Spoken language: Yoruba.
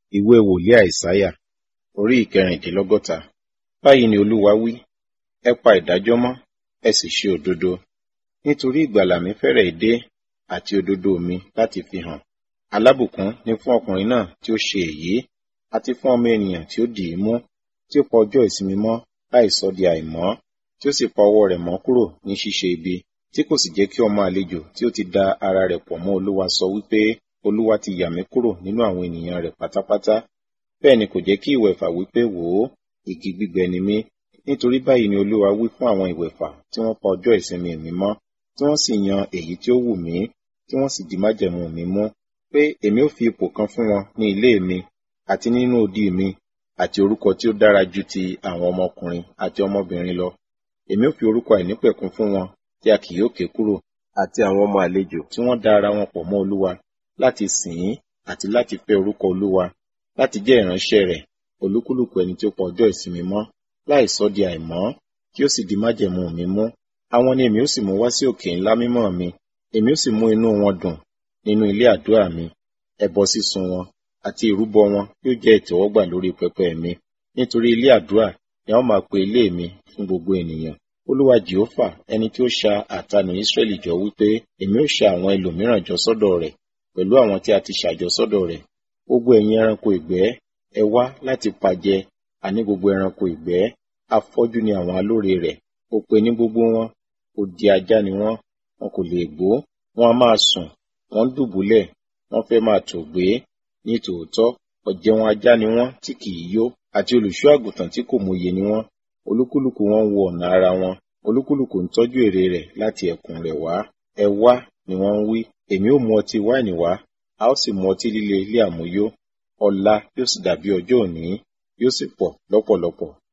ìwé wòlíì àìsáyà orí ìkẹrìndínlọ́gọ́ta báyìí ni olúwa wí ẹ pa ìdájọ́ mọ́ ẹ sì ṣe òdodo nítorí ìgbàlà mi fẹ́rẹ̀ dé àti òdodo mi láti fi hàn alábùkún ni fún ọkùnrin náà tí ó ṣe èyí àti fún ọmọ ènìyàn tí ó dì í mú tí ó pa ọjọ́ ìsinmi mọ́ láì sọ di àìmọ́ tí ó sì pa ọwọ́ rẹ̀ mọ́ kúrò ní ṣíṣe ibi tí kò sì jẹ́ kí ọmọ àlejò tí ó ti da ara rẹ̀ pọ̀ mọ́ olúwa sọ wípé olúwa ti yà mí kúrò nínú àwọn ènìyàn rẹ̀ pátápátá bẹ́ẹ̀ ni kò jẹ́ kí ìwẹ̀fà wípé wò ó igi gbígbẹ ni mí nítorí báyìí ni olúwa wí fún àwọn ìwẹ̀fà tí wọ́n pa ọjọ́ ìsinmi mi mọ́ tí wọ́n sì yan èyí tí ó wù mí tí wọ́n sì di májẹ̀mú mi mú pé èmi ó fi ipò kan fún wọn ní ilé mi àti nínú odi mi àti orúkọ tí ó dára ju ti àwọn ọmọkùnrin àti ọmọbìnrin lọ èmi ó fi orúkọ àìnípẹ̀kun fún wọn tí a kì yóò ké kúrò àti àwọn ọmọ àlejò tí wọ́n da ara wọn pọ̀ mọ́ olúwa láti sìn ín àti láti fẹ́ orúkọ olúwa láti jẹ́ ìránṣẹ́ rẹ̀ olúkúlùkù ẹni tí ó pa ọjọ́ ìsinmi mọ́ láì sọ di àìmọ́ kí ó sì di májẹ̀mú mi mú àwọn ni èmi ó sì mú wá sí òkè ńlá mímọ́ mi èmi ó sì mú inú wọn dùn nínú ilé àdúrà mi ẹbọ sísun wọn àti ìrúbọ wọn yóò jẹ́ ìtẹ́wọ́gbà lórí pẹpẹ mi nítorí ilé àdúrà ni a ó máa pe ilé mi fún gbogbo ènìyàn olúwa jehova ẹni tí ó ṣa àtanù israẹli jọ wípé èmi ó ṣa àwọn ẹlòmíràn jọ sọ́dọ̀ rẹ̀ pẹ̀lú àwọn tí a ti ṣàjọ sọ́dọ̀ rẹ̀ gbogbo ẹ̀yin ẹranko ìgbẹ́ ẹ wá láti pàjẹ àní gbogbo ẹranko ìgbẹ́ afọ́jú ni àwọn alóore rẹ̀ òpè ní gbogbo wọn odi ajá ni wọ́n wọn kò lè gbó wọn a máa sùn wọ́n ń dùbúlẹ̀ wọ́n fẹ́ máa tò gbé ní tòótọ́ ọ̀jẹun ajá ni wọ́n tí kì í yó àti olùṣọ́ àgùntàn tí kò mòye ni wọ́n olúkúlùkù wọn wo ọ̀nà ara wọn olúkúlùkù ń tọ́jú èrè rẹ̀ láti ẹ̀kún rẹ̀ wá ẹ wá ni wọ́n ń wí èmi ó mu ọtí wáìnì wá a ó sì mu ọtí líle ilé àmúyó ọ̀la yóò sì dàbí ọjọ́ òní yóò sì pọ̀ lọ́pọ̀lọpọ̀